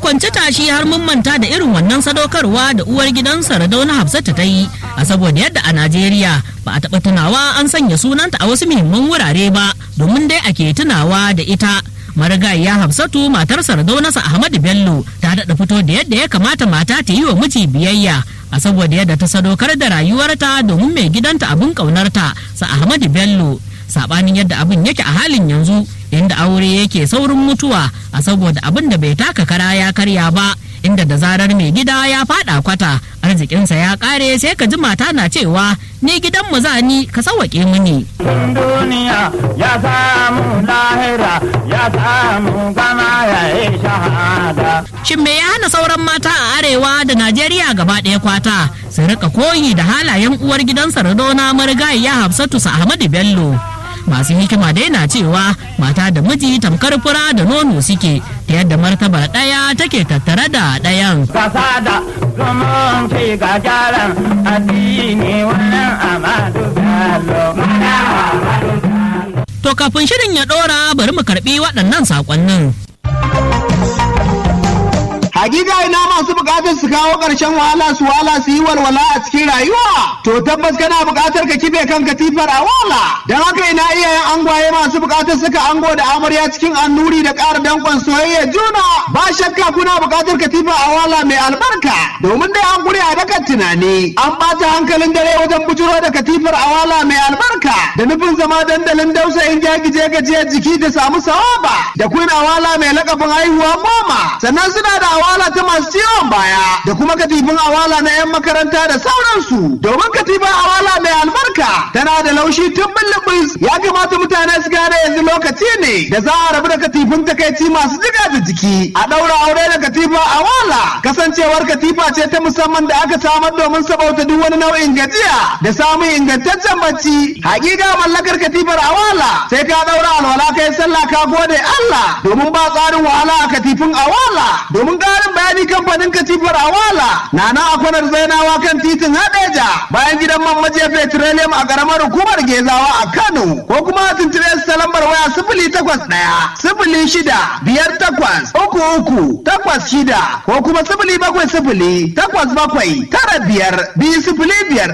kwanci tashi har mun manta da irin wannan sadaukarwa da uwar gidan Sardauna Hafsatu ta yi a saboda yadda a Najeriya ba a taɓa tunawa an sanya sunanta a wasu muhimman wurare ba domin dai ake tunawa da ita. marigayiya hafsatu matar sardaunasa ahmadu bello ta daɗa fito da yadda ya kamata mata ta yi wa miji biyayya a saboda yadda ta sadaukar da rayuwarta domin mai gidanta abin ƙaunarta sa ahmadu bello saɓanin yadda abin yake a halin yanzu inda aure yake saurin mutuwa a saboda abin da bai taka kara ya karya ba inda da zarar mai gida ya fada kwata arzikinsa ya kare sai ka ji mata na cewa ni gidan mu zani ka sawake mini duniya ya samu lahira ya samu gama ya yi shahada shin me ya hana sauran mata a arewa da najeriya gaba ɗaya kwata su rika koyi da halayen uwar gidan sardona marigayiya hafsatu sa ahmadu bello masu hikima dai na cewa mata da miji tamkar fura da nono suke ta yadda martabar ɗaya take tattare da ɗayan. kasa da zumunci ga gyaran addini wannan amadu bello To kafin shirin ya ɗora bari mu karɓi waɗannan saƙonnin. Hakika ina masu bukatar su kawo ƙarshen wahala su wahala su yi walwala a cikin rayuwa. To tabbas kana bukatar ka kife kan katifar a wala. Don haka ina iyayen angwaye masu bukatar suka ango da amarya cikin annuri da ƙara danƙon soyayya juna. Ba shakka kuna bukatar katifa a wala mai albarka. Domin dai an gure a dakan tunani. An ɓata hankalin dare wajen bujuro da katifar a wala mai albarka. Da nufin zama dandalin dausayin jagije gajiyar jiki da samu sawaba. Da kun awala mai lakabin haihuwa goma. Sannan suna da awala ta masu ciwon baya da kuma katifin awala na 'yan makaranta da sauransu domin katifin awala mai albarka tana da laushi tun bulbus ya kamata mutane su gane yanzu lokaci ne da za a rabu da katifin takaici masu jiga da jiki a ɗaura aure da katifa awala kasancewar katifa ce ta musamman da aka samar domin sabauta duk wani nau'in gajiya da samun ingantaccen bacci hakika mallakar katifar awala sai ka ɗaura alwala kai sallah ka gode Allah domin ba tsarin wahala a katifin awala domin ƙarin bayani kamfanin katifar awala na na akwanar zainawa kan titin hadeja bayan gidan man majiya petroleum a ƙaramar hukumar gezawa a kano ko kuma tuntube su ta lambar waya sifili takwas ɗaya sifili shida biyar takwas uku uku takwas shida ko kuma sifili bakwai sifili takwas bakwai tara biyar biyu sifili biyar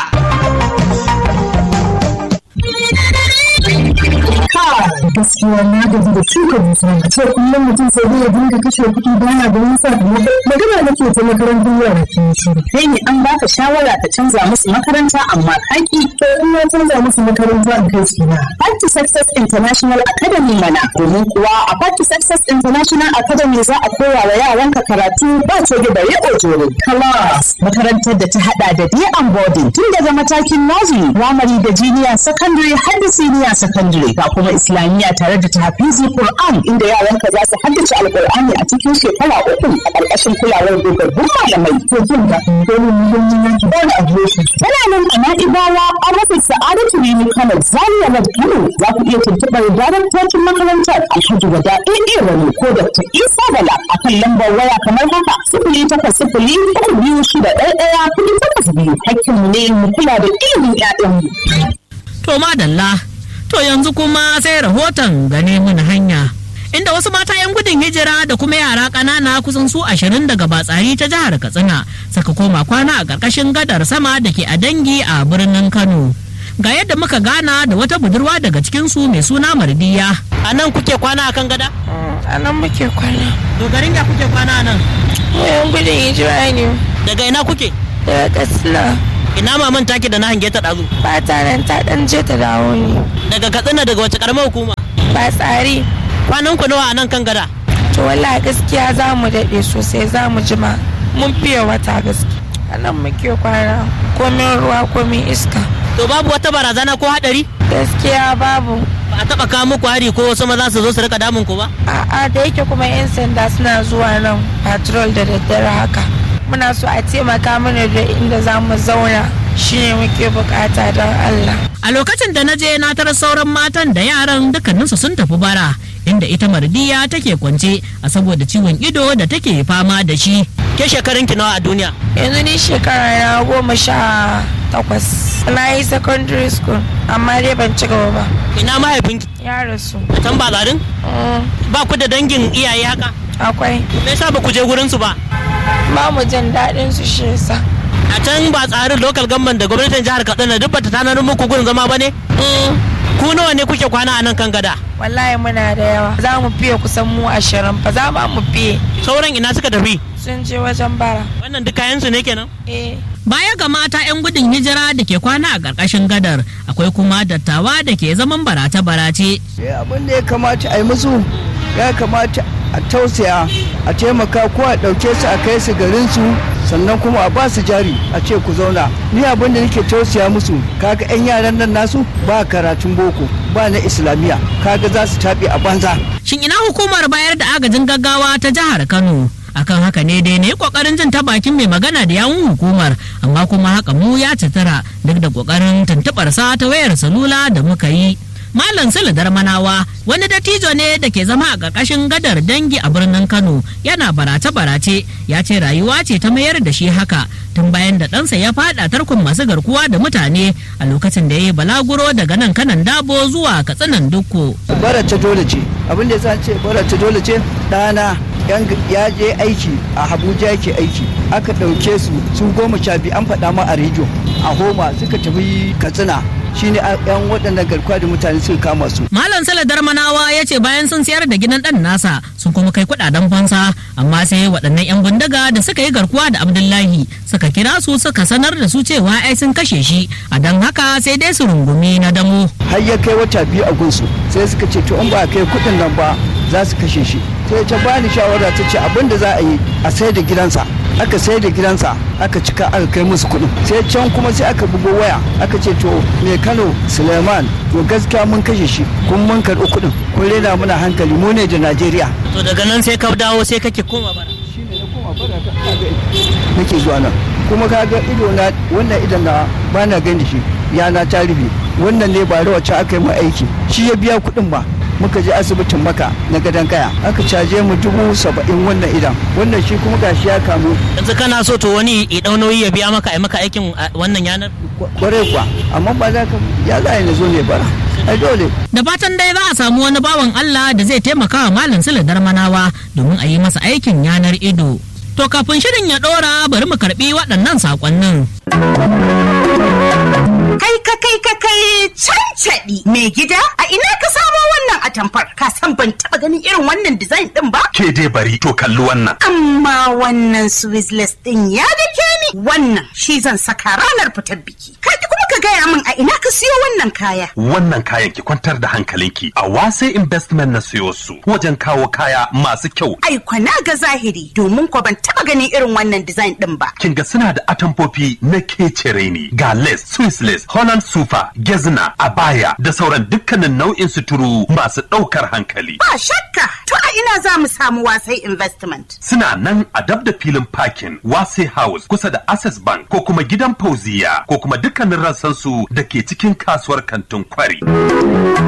ɗaya. gaskiya na gaji da shuka dusa a ce kullum mutum sai dai ya dinga kashe kuɗi baya da wani sakamako magana nake ta makarantar yara ke shiru kai ne an baka shawara ka canza musu makaranta amma kaki to in na canza musu makaranta in kai su na Part to Success International Academy mana domin kuwa a Part to Success International Academy za a koya wa yaranka karatu ba coge da riƙo jore class makarantar da ta hada da day and boarding tun daga matakin nursery primary da junior secondary har da senior secondary ga kuma islamiyya tare da tahfizi Qur'an inda yaranka za su haddace alqur'ani a cikin shekara uku a ƙarƙashin kulawar dogaggun malamai to jin da dole mu don yin yanki ba da adireshi tana nan a Na'ibawa a rufin Sa'adatu Rimi Kano Zaria Road Kano za ku iya tuntuɓar daraktocin makarantar Alhaji Wada AA Wani ko Dr. Isa Bala a kan lambar waya kamar haka sifili takwas sifili uku biyu shida ɗaya ɗaya kuɗi takwas biyu hakkinmu ne mu kula da ilimin 'ya'yanmu. To madalla, to yanzu kuma sai rahoton gane mun hanya. Inda wasu mata 'yan gudun hijira da kuma yara ƙanana kusan su ashirin daga batsari ta jihar Katsina saka koma kwana a ƙarƙashin gadar sama da ke a dangi a birnin Kano. Ga yadda muka gana da wata budurwa daga cikinsu mai suna Mardiya. A nan kuke kwana a kan gada? a nan muke kwana To garin ya kuke kwana a nan? yan gudun hijira ne Daga ina kuke? daga katsina Ina maman take da na hange ta ɗazu. ba ta nan ta ɗan je ta dawo ne Daga Katsina daga wace ƙaramar hukuma? ba tsari Kwanan ku nawa a nan kan gada? to wallahi gaskiya za mu daɗe sosai za mu jima mun fiye wata gaskiya a nan muke kwana komin ruwa komin iska To babu wata barazana ko haɗari? gaskiya babu Ba a taɓa kawo muku hari ko wasu maza su zo su rika damun ku ba? a'a da yake kuma 'yan sanda suna zuwa nan patrol da daddare haka muna so a taimaka mana da inda za mu zauna shine muke bukata don allah A lokacin da na je na tarar sauran matan da yaran dukkaninsu sun tafi bara inda ita mardiya take kwance a saboda ciwon ido da take fama da shi. Ke shekarun ki nawa a duniya? yanzu ni shekara na goma sha takwas na yi secondary school amma dai ban ci gaba ba Ina mahaifinki? ya rasu A can ba garin? Mm, Ba ku da dangin iyaye haka? akwai me yasa ba ku je gurin su ba ba mu jin daɗin su shi yasa a can ba tsarin local government da gwamnatin jihar Katsina duk bata tanar muku gurin zama ba ne ku nawa ne kuke kwana a nan kan gada wallahi muna da yawa za mu fiye kusan mu ashirin fa za ma mu fiye sauran ina suka tafi sun je wajen bara wannan duk kayan su ne kenan eh Baya ga mata 'yan gudun hijira da ke kwana a ƙarƙashin gadar, akwai kuma dattawa da ke zaman barace-barace. abin da ya kamata a yi musu ya kamata a tausaya a taimaka ko a ɗauke su a kai su garinsu sannan kuma a ba su jari a ce ku zauna ni abin da nake tausaya musu kaga 'yan yaran nan nasu ba karatun boko ba na islamiyya kaga za su taɓe a banza Shin ina hukumar bayar da agajin gaggawa ta jihar Kano? Akan haka ne dai ne kokarin jin ta bakin mai magana da yawun hukumar amma kuma haka mu ya citira duk da kokarin tuntubar sa ta wayar salula da muka yi. Malam Sule Darmanawa wani dattijo ne da ke zama a ƙarƙashin gadar dangi a birnin Kano yana barace-barace ya ce rayuwa ce ta mayar da shi haka tun bayan da ɗansa ya faɗa tarkon masu garkuwa da mutane a lokacin da ya yi balaguro daga nan kanan dabo zuwa katsinan dukko. bara ta dole ce abin da ya ce bara ta dole ce ɗana ya je aiki a Abuja yake aiki aka ɗauke su su goma sha biyu an faɗa ma a rediyo a homa suka tafi katsina shine yan waɗannan garkuwa da mutane suka kama su. Malam Sale Darmanawa ya ce bayan sun sayar da gidan ɗan nasa sun kuma kai kuɗaɗen fansa amma sai waɗannan 'yan bindiga da suka yi garkuwa da Abdullahi suka kira su suka sanar da su cewa ai sun kashe shi a don haka sai dai su rungumi na damo. Har ya kai wata biyu a gunsu sai suka ce to in ba a kai kuɗin nan ba za su kashe shi. Sai ta bani shawara ta ce abin da za a yi a sai da gidansa aka sai da gidansa aka cika aka kai musu kuɗin sai can kuma sai aka bugo waya aka ce to me kano suleiman to gaskiya mun kashe shi kun mun karɓi kuɗin kun rena muna hankali mu ne da najeriya To daga nan sai ka dawo sai kake koma bara. shine na koma bara ta kaga nake zuwa nan kuma kaga ido na wannan idan na ba na gani shi yana ta rufe wannan ne ba wacce aka yi mu aiki shi ya biya kuɗin ba muka je asibitin maka na gadon kaya aka caje mu dubu saba'in wannan idan wannan shi kuma gashi ya kamu Yanzu kana so to wani ya ɗau nauyi ya biya maka a maka aikin a wannan yanar? kwarai kuwa amma ba za ka ya za na zo ne bara ai dole Da fatan dai za a samu wani bawan Allah da zai taimaka wa Malam Sule Darmanawa domin a yi masa aikin yanar ido. To kafin shirin ya ɗora bari mu karɓi waɗannan saƙonnin. Kai ka kai ka kai cancaɗi mai gida a ina ka samo wannan atamfar ka san ban taɓa ganin irin wannan design ɗin ba? Ke dai bari to kalli wannan. Amma wannan Swizzless ɗin ya dake ni wannan shi zan saka ranar fitar biki. Ka ki kuma ka gaya min a ina ka siyo wannan kaya. Wannan kayan ki kwantar da hankalinki a wase investment na siyo su wajen kawo kaya masu kyau. Ai kwana ga zahiri domin ko ban taɓa ganin irin wannan design ɗin ba. Kin ga suna da atamfofi na kecere ne ga lace, Swiss lace, Holland sufa, gezna, abaya da sauran dukkanin nau'in suturu masu ɗaukar hankali. Ba shakka to a ina za mu samu wasai investment. Suna nan a dab da filin parking Wase House kusa da Access Bank ko kuma gidan Fauziya ko kuma dukkanin rassansu da ke cikin kasuwar kantin kwari.